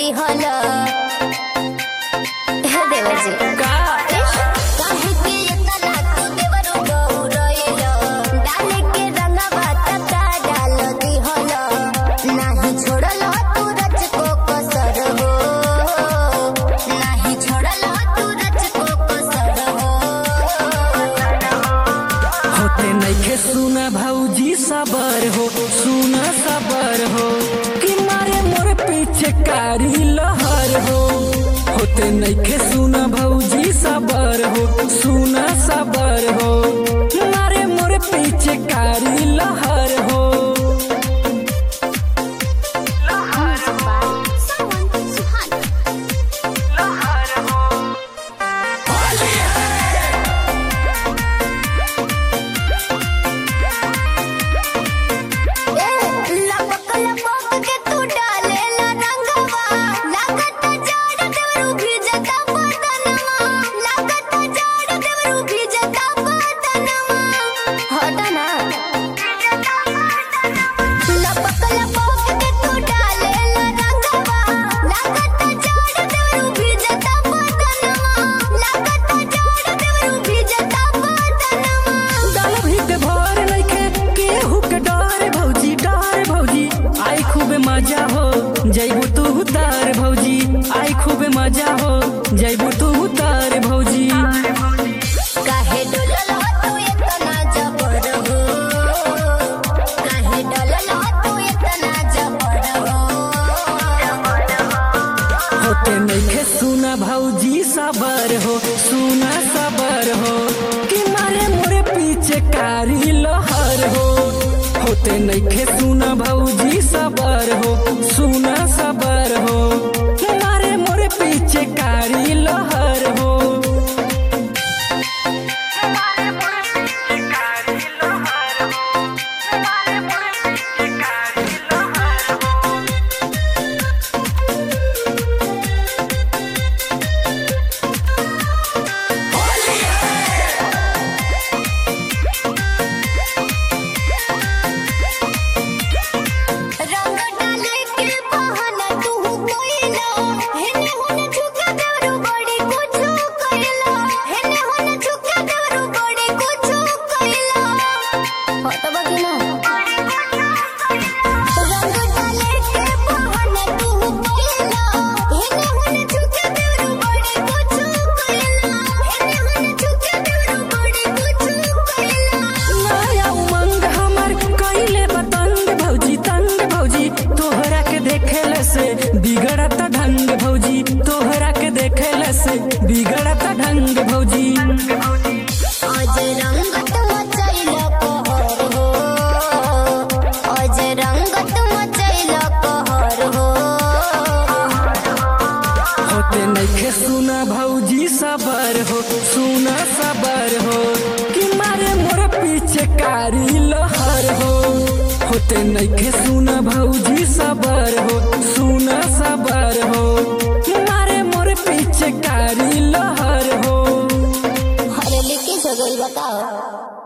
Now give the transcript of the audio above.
दिहल हे देवजी का काहे के इतना तू देवरो गौरइल डाले के रंगवा तका डाल दिहल नाही छोड़ल तू रच को कसर हो नाही छोड़ल तू रच को कसर हो होते नइखे सुना भौजी सबर हो सुना सबर हो कि मारे मोर पीछे कारी लहर हो होते नइखे सुना भौजी सबर हो सुना सबर हो मारे मोर पीछे कारी लहर हो लपक लपक के तू डालेला रंगवा लागत जाड़ देवरू भिजता बदनवा लागत जाड़ देवरू भिजता बदनवा हट ना लपक लपक के तू डालेला रंगवा लागत जाड़ देवरू भिजता बदनवा लागत जाड़ देवरू भिजता बदनवा डाल भीत भर नइखे केहू के डर भौजी डर भौजी आई खूब मजा हो जैबू तू उतार भौजी आई खूब मजा हो जैबू तू उतार भौजी काहे डोलल हो तू इतना जबर हो काहे डोलल हो तू इतना जबर हो होते नइखे सुना भौजी सबर हो सुना सबर हो कि मारे मोरे पीछे कारी लहर हो होते नइखे सुना भौजी सबर हो सुना सबर हो मारे मोरे पीछे कारी लहर हो रंग डाले के बहाना तू कोइला हेने होने झुका देवरू बड़ी कुछ कइला हेने होने झुका देवरू बड़ी कुछ कइला हट बगिना रंग डाले के बहाना तू कोइला हेने होने झुका देवरू बड़ी कुछ कइला हेने होने झुका देवरू बड़ी कुछ कइला नया उमंग हमर कइले बतंग भौजी तंग भौजी तोहरा के देखेले से बिगड़त ढंग भौजी तोहरा के देखेले से बिगड़त ढंग भौजी आज रंगत मचैल कहर हो आज रंगत मचैल कहर हो होते नइखे सुना भौजी सबर हो सुना सबर हो कि मारे मोर पीछे कारी लहर हो होते नइखे सुना भौजी सबर हो सुना सबर हो मारे मोर पीछे कारी लहर हो हरे लिखी जगल बताओ